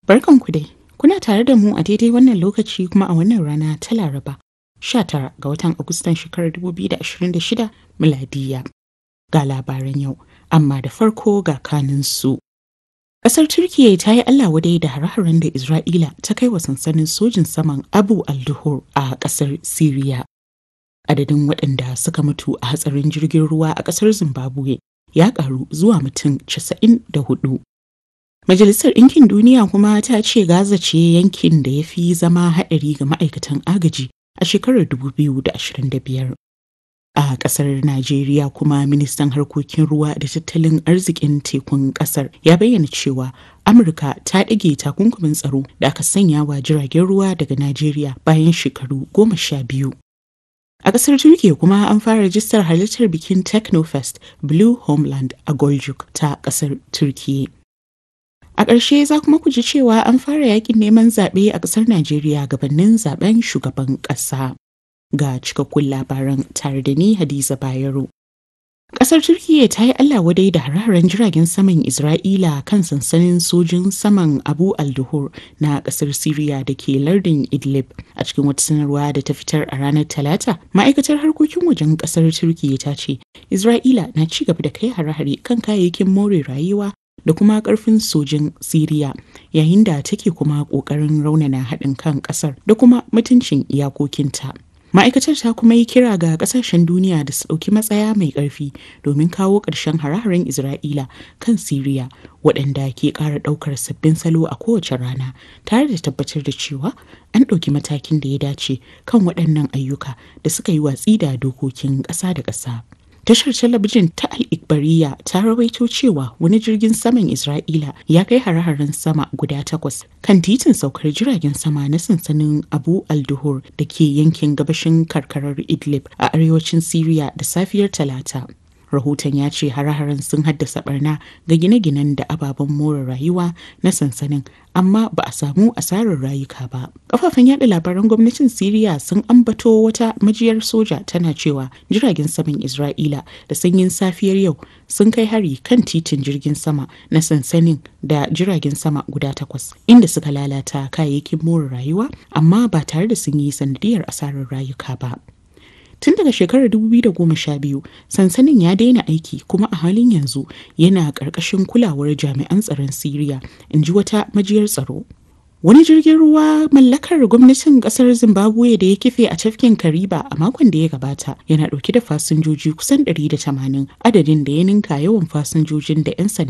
Barkanku dai, kuna tare da mu a daidai wannan lokaci kuma a wannan rana ta Laraba, 19 ga watan Agustan shekarar 2026 miladiya. Ga labaran yau, amma da farko ga kaninsu. Ƙasar Turkiyya ta yi Allah wadai da hare-haren da Isra'ila ta kai wa sansanin sojin saman Abu al-Duhur a ƙasar Siriya. Adadin waɗanda suka mutu a hatsarin jirgin ruwa a ƙasar Zimbabwe ya ƙaru zuwa mutum 94. Majalisar Ɗinkin Duniya kuma ta ce Gaza ce yankin da ya fi zama haɗari ga ma'aikatan agaji a shekarar 2025. A ƙasar Najeriya kuma ministan harkokin ruwa da tattalin arzikin tekun ƙasar ya bayyana cewa Amurka ta ɗage takunkumin tsaro da aka sanya wa jiragen ruwa daga Najeriya bayan shekaru goma sha biyu. A ƙasar Turkiyya kuma an fara rajistar halittar bikin Technofest Blue Homeland a Goljuk ta ƙasar Turkiyya. A ƙarshe za kuma ku ji cewa an fara yakin neman zaɓe a ƙasar Najeriya gabanin zaben shugaban ƙasa. Ga cikakkun labaran tare da ni Hadiza Bayero. Ƙasar Turkiyya ta yi Allah wadai da hararen jiragen saman Isra'ila kan sansanin sojin saman Abu al-Duhur na ƙasar Siriya da ke lardin Idlib a cikin wata sanarwa da ta fitar a ranar Talata. Ma'aikatar harkokin wajen ƙasar Turkiyya ta ce Isra'ila na ci gaba da kai hare-hare kan kayayyakin more rayuwa da kuma karfin sojin Siriya yayin da take kuma kokarin raunana haɗin kan ƙasar da kuma mutuncin iyakokinta. Ma'aikatar ta kuma yi kira ga ƙasashen duniya da su ɗauki matsaya mai ƙarfi domin kawo ƙarshen hare-haren Isra'ila kan Siriya waɗanda ke ƙara ɗaukar sabbin salo a kowace rana tare da tabbatar da cewa an ɗauki matakin da ya dace kan waɗannan ayyuka da suka yi watsi da dokokin ƙasa da ƙasa. Tashar talabijin ta Al-Ikbariya ta rawaito cewa wani jirgin saman Isra'ila ya kai hare-haren sama guda takwas kan titin saukar jiragen sama na sansanin Abu al-Duhur da ke yankin gabashin karkarar Idlib a arewacin Siriya da safiyar Talata. Rahoton ya ce hare-haren sun haddasa barna ga gine-ginen da ababen more rayuwa na sansanin amma ba a samu asarar rayuka ba. Kafafen yada labaran gwamnatin Siriya sun ambato wata majiyar soja tana cewa jiragen saman Isra'ila da sanyin safiyar yau sun kai hari kan titin jirgin sama na sansanin da jiragen sama guda takwas inda suka lalata kayayyakin more rayuwa amma ba tare da sun yi sanadiyar asarar rayuka ba. Tun daga shekarar 2012 sansanin ya daina aiki kuma a halin yanzu yana ƙarƙashin kulawar jami'an tsaron Siriya, in ji wata majiyar tsaro. Wani jirgin ruwa mallakar gwamnatin kasar Zimbabwe da ya kife a tafkin Kariba a makon da ya gabata yana dauke da fasinjoji kusan 180 adadin da ya ninka yawan fasinjojin da 'yan sanda